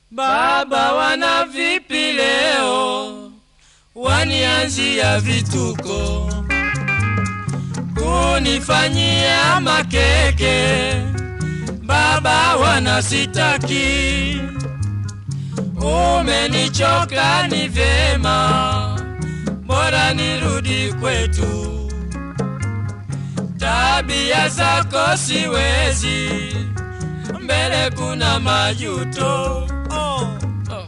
Baba, wana vipi leo? Wanianzia vituko, kunifanyia makeke. Baba, wana sitaki, umenichoka, ni vyema, bora nirudi kwetu. Tabia zako siwezi, mbele kuna majuto. Oh. Oh.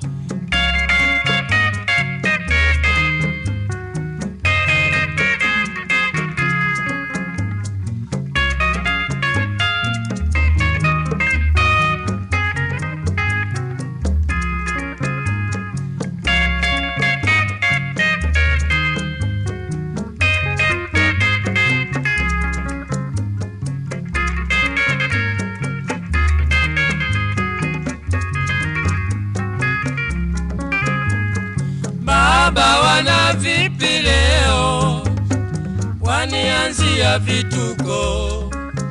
Baba, wana vipi leo? Wanianzia vituko,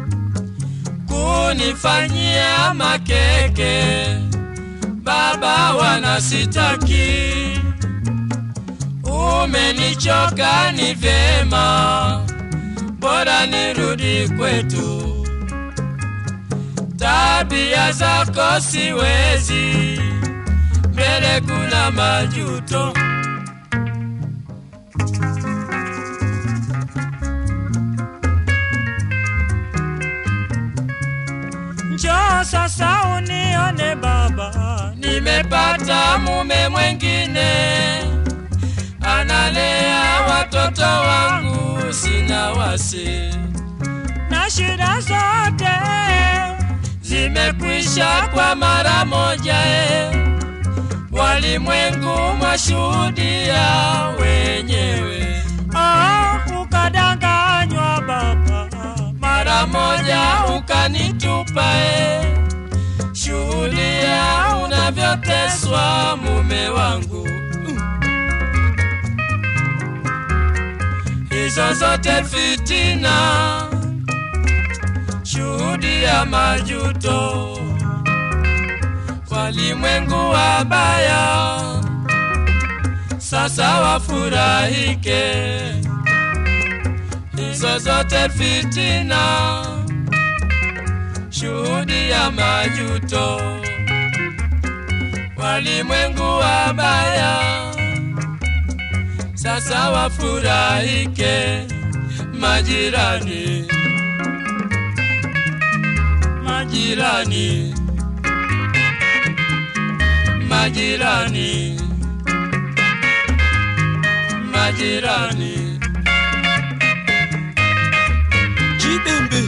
kunifanyia makeke. Baba, wana sitaki, umenichoka, ni vyema, bora nirudi kwetu. Tabia zako siwezi, mbele kuna majuto. Njoo sasa unione baba, Nimepata mume mwengine, analea watoto wangu, sina wasi, na shida zote zimekwisha kwa mara moja. E, walimwengu mwashuhudia wenyewe, oh, ukadanganywa baba, mara moja ukanitupa. E, shuhudia unavyoteswa mume wangu. hizo zote fitina, shuhudia majuto, walimwengu wabaya, sasa wafurahike. Hizo zote fitina, shuhudia majuto, walimwengu wabaya sasa wafurahike majirani, majirani, majirani, majirani. Jibembe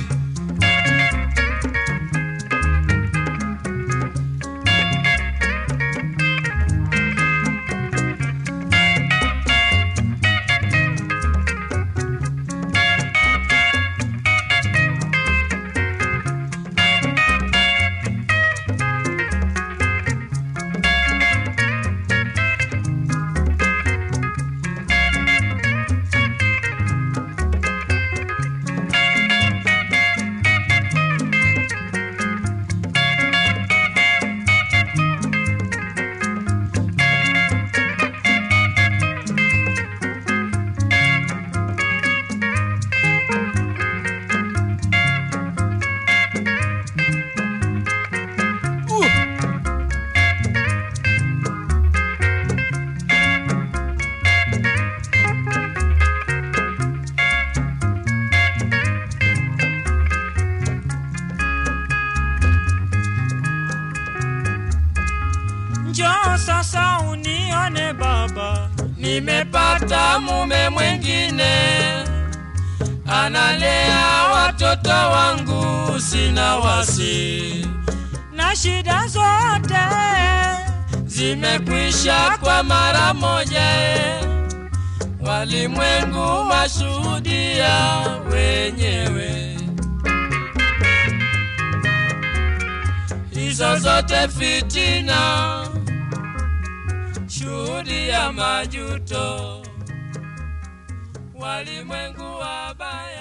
njoo sasa unione baba, nimepata mume mwengine, analea watoto wangu, sina wasi, na shida zote zimekwisha kwa mara moja. e. Walimwengu washuhudia wenyewe, hizo zote fitina, shuhudia majuto, walimwengu wabaya